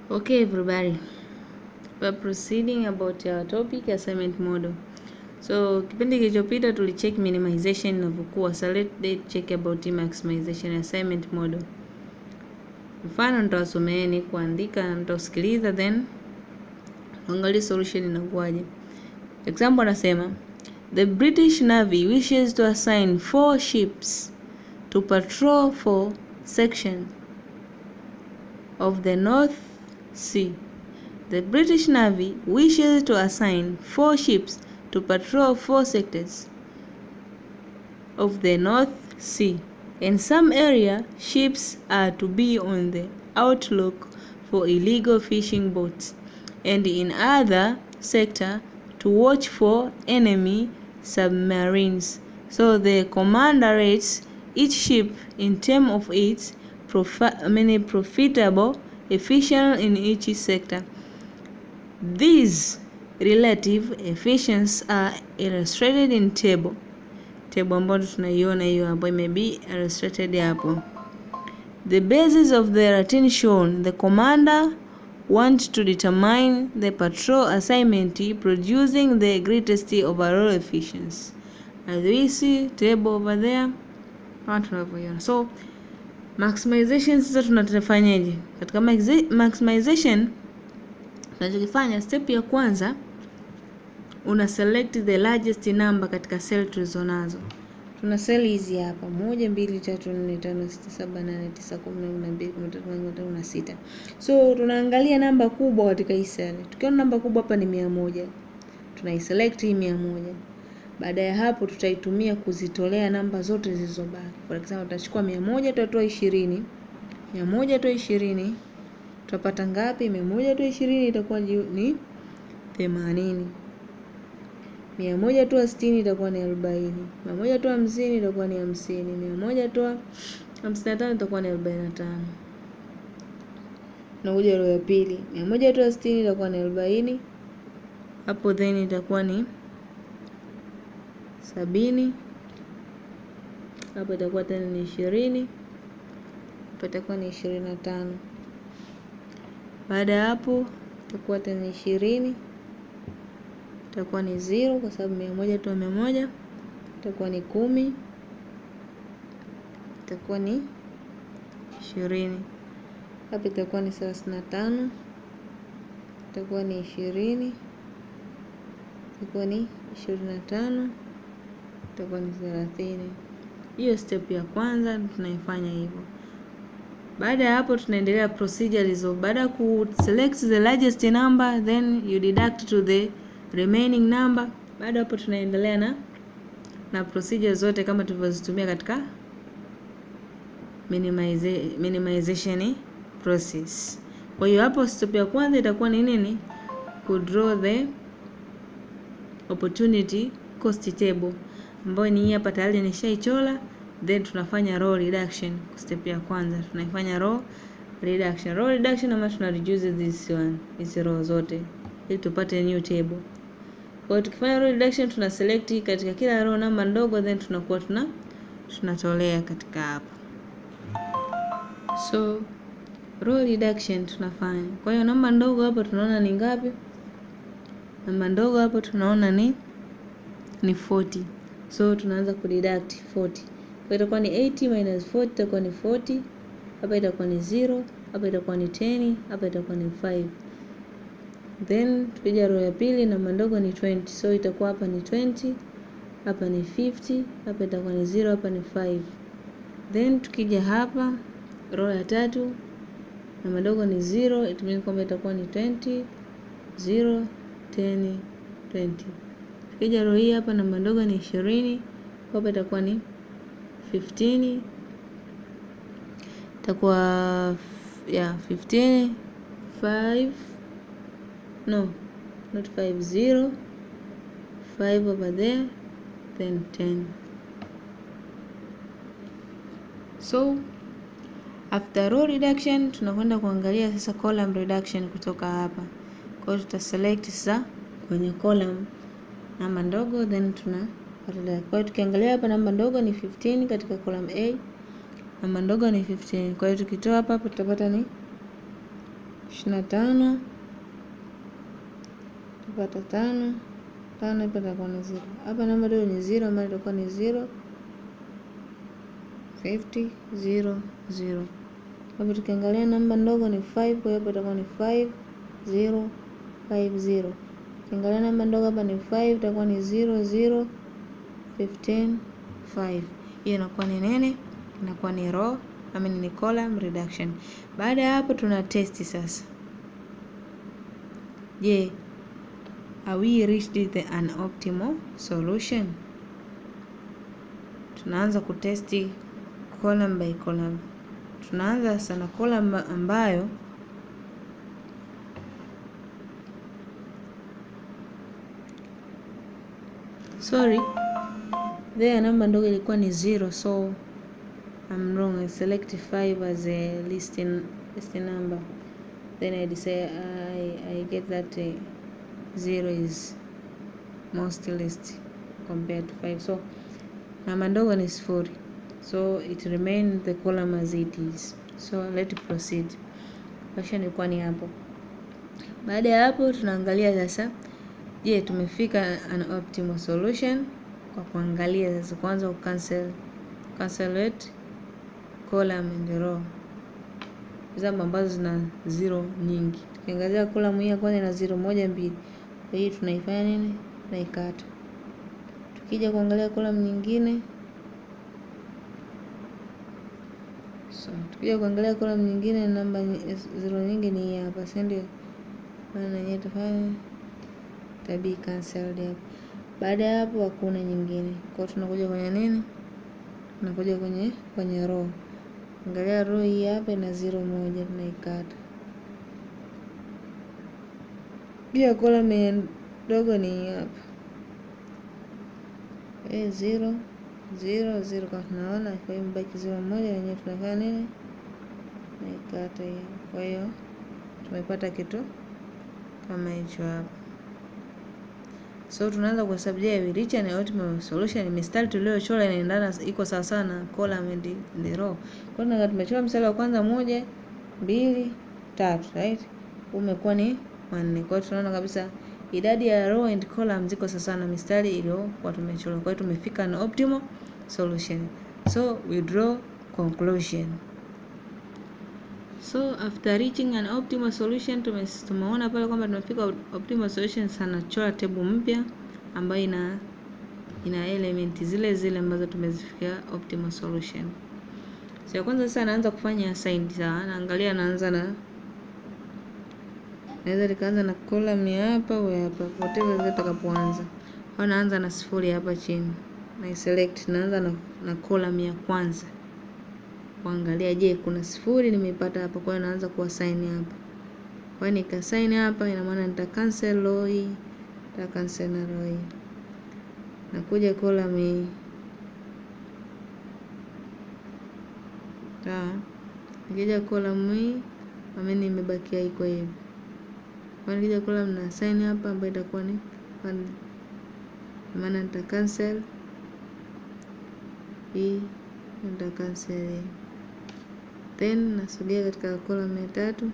Okay, everybody. We're proceeding about our topic assignment model. So, kipindi kilichopita tulicheck minimization inavyokuwa. So, let's check about maximization assignment model. Mfano nitawasomeeni kuandika, nitausikiliza then angalia solution inakuwaje. Example anasema The British Navy wishes to assign four ships to patrol four sections of the North Sea. The British Navy wishes to assign four ships to patrol four sectors of the North Sea. In some area, ships are to be on the outlook for illegal fishing boats, and in other sector to watch for enemy submarines. So the commander rates each ship in terms of its profi- I mean, profitable efficient in each sector. These relative efficiencies are illustrated in table. Table ambayo tunaiona hiyo hapo imebi illustrated hapo. The basis of the routine shown, the commander wants to determine the patrol assignment producing the greatest overall efficiency. As we see table over there, kama tunavyoiona. So maximization sasa tunafanyaje? Katika maxi- maximization tunachokifanya, step ya kwanza una select the largest number katika cell tulizonazo. Tuna cell hizi hapa moja, mbili, tatu, nne, tano, sita, saba, nane, tisa, kumi, kumi na mbili, kumi na tatu, kumi na nne, kumi na tano na sita. So tunaangalia namba kubwa katika hii cell. Tukiona namba kubwa hapa ni mia moja, tunaiselect hii mia moja. Baada ya hapo tutaitumia kuzitolea namba zote zilizobaki. For example, tutachukua mia moja tutatoa ishirini, mia moja toa ishirini tutapata ngapi? mia moja toa ishirini itakuwa ju- ni themanini. Mia moja toa sitini itakuwa ni arobaini. Mia moja toa hamsini itakuwa ni hamsini. Mia moja toa hamsini na tano itakuwa ni arobaini na tano. Nakuja row ya pili, mia moja toa sitini itakuwa ni arobaini. Hapo then itakuwa ni sabini. Hapo itakuwa tena ni ishirini. Hapo itakuwa ni ishirini na tano. Baada ya hapo itakuwa tena ishirini, itakuwa ni zero kwa sababu mia moja toa mia moja, itakuwa ni kumi, itakuwa ni ishirini. Hapa itakuwa ni thelathini na tano, itakuwa ni ishirini, itakuwa ni ishirini na tano, itakuwa ni thelathini. Hiyo step ya kwanza tunaifanya hivyo. Baada ya hapo tunaendelea procedure hizo. Baada ya ku select the largest number then you deduct to the remaining number. Baada ya hapo tunaendelea na na procedure zote kama tulivyozitumia katika minimize, minimization process. Kwa hiyo hapo step ya kwanza itakuwa ni nini? Ku draw the opportunity cost table ambayo ni hii hapa tayari nishaichora then tunafanya row reduction step ya kwanza tunaifanya row reduction row reduction ama tuna reduce this one hizi row zote ili tupate new table kwa hiyo tukifanya row reduction tuna select katika kila row namba ndogo then tunakuwa tuna tunatolea katika hapa so row reduction tunafanya kwa hiyo namba ndogo hapo tunaona ni ngapi namba ndogo hapo tunaona ni ni 40 so tunaanza kudeduct 40 kwa itakuwa ni 80 minus 40 itakuwa ni 40 hapa itakuwa ni 0 hapa itakuwa ni 10 hapa itakuwa ni 5 then tukija row ya pili namba ndogo ni 20 so itakuwa hapa ni 20 hapa ni 50 hapa itakuwa ni 0 hapa ni 5 then tukija hapa row ya tatu namba ndogo ni 0 it means kwamba itakuwa ni 20 0 10 20 tukija row hii hapa namba ndogo ni 20 hapa itakuwa ni 15 itakuwa yeah 15 5 no not 5 0 5 over there then 10 so after row reduction tunakwenda kuangalia sasa column reduction kutoka hapa kwa hiyo tuta select sasa kwenye column namba ndogo then tuna kwa hiyo tukiangalia hapa namba ndogo ni 15 katika column A namba ndogo ni 15 kwa hiyo tukitoa hapa hapo tutapata ni ishirini na tano tupata tano tano hapa itakuwa ni zero. Hapa namba ndogo ni zero ambayo itakuwa ni zero fifty zero zero. Hapa tukiangalia namba ndogo ni five, kwa hiyo hapa itakuwa ni five zero five zero. Ukiangalia namba ndogo hapa ni five, itakuwa ni zero zero fifteen five. Hiyo inakuwa ni nene, inakuwa ni row I mean ni column reduction. Baada ya hapo tuna test sasa. Je, are we reached the an optimal solution? Tunaanza kutesti column by column. Tunaanza sana column ambayo sorry there namba ndogo ilikuwa ni zero so I'm wrong I select 5 as a list in, list number then I decide I, I get that uh, zero is most list compared to 5 so namba ndogo ni sifuri so it remain the column as it is so let proceed question ilikuwa ni hapo baada ya hapo tunaangalia sasa je tumefika an optimal solution kwa kuangalia sasa kwanza ucancel cancellate column and row example ambazo zina zero nyingi tukiangazia column hii ya kwanza ina zero moja mbili kwa hiyo tunaifanya nini tunaikata tukija kuangalia column nyingine so tukija kuangalia column nyingine namba zero nyingi ni hii hapa si ndio maana yenyewe tufanye tabii cancelled hapa baada ya hapo hakuna nyingine kwa hiyo tunakuja kwenye nini tunakuja kwenye kwenye row angalia row hii hapa ina zero moja tunaikata pia column ndogo ni hii hapa eh zero zero zero kama tunaona kwa hiyo mbaki zero moja yenyewe tunafanya nini naikata hiyo kwa hiyo tumepata kitu kama hicho hapa so tunaanza kuhesabu je we reach an optimal solution mistari tuliochora inaendana iko sawa sawa na column and the row kwa hiyo tumechora mstari wa kwanza moja mbili tatu right umekuwa ni wanne kwa hiyo tunaona kabisa idadi ya row and column ziko sawa na mistari iliyokuwa tumechora kwa hiyo tumefika an optimal solution so we draw conclusion so after reaching an optimal solution tumeona pale kwamba tumefika optimal solution sana chora table mpya ambayo ina ina element zile zile ambazo tumezifikia optimal solution so ya kwanza sasa naanza kufanya assign sawa naangalia naanza na naweza nikaanza na column ya hapa au hapa whatever vile takapoanza au naanza na sifuri hapa chini na select naanza na, na column ya kwanza kuangalia je kuna sifuri nimeipata hapa kwa hiyo naanza kuassign hapa kwa hiyo nikasign hapa ina maana nita cancel row hii nita cancel na row hii nakuja column hii sawa nikija column hii ameni imebakia iko hivi kwa nikija column na assign hapa ambayo itakuwa ni maana nita cancel hii nita cancel hii then nasogea katika column ya tatu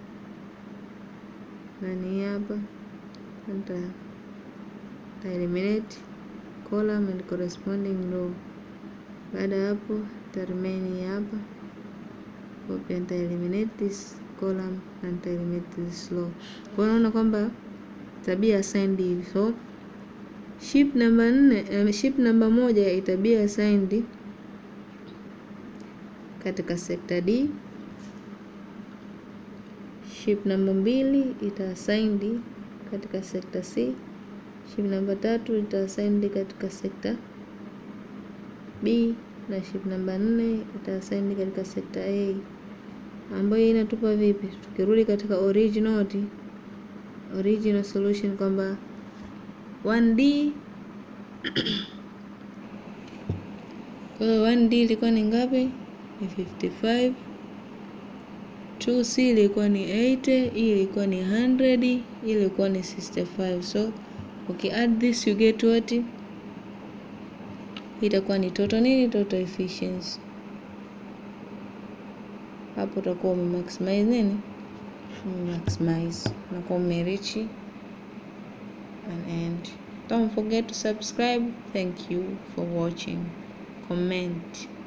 na ni hapa nita nita eliminate column and corresponding row baada ya hapo nita remain hapa kwa pia nita eliminate this column na nita eliminate this row kwa hiyo naona kwamba tabia assigned hivi so ship namba nne um, ship namba moja itabia assigned katika sekta D. Ship namba mbili ita assigned katika sekta C. Ship namba tatu ita assigned katika sekta B na ship namba nne ita assigned katika sekta A, ambayo inatupa vipi? Tukirudi katika original original solution kwamba 1D kwa hiyo 1D ilikuwa ni ngapi? Ni 55. 2C ilikuwa ni 80, hii ilikuwa ni 100, hii ilikuwa ni 65. So okay, add this you get what? Hii itakuwa ni total nini? Total efficiency. Hapo utakuwa ume maximize nini? maximize unakuwa umereach an end don't forget to subscribe thank you for watching comment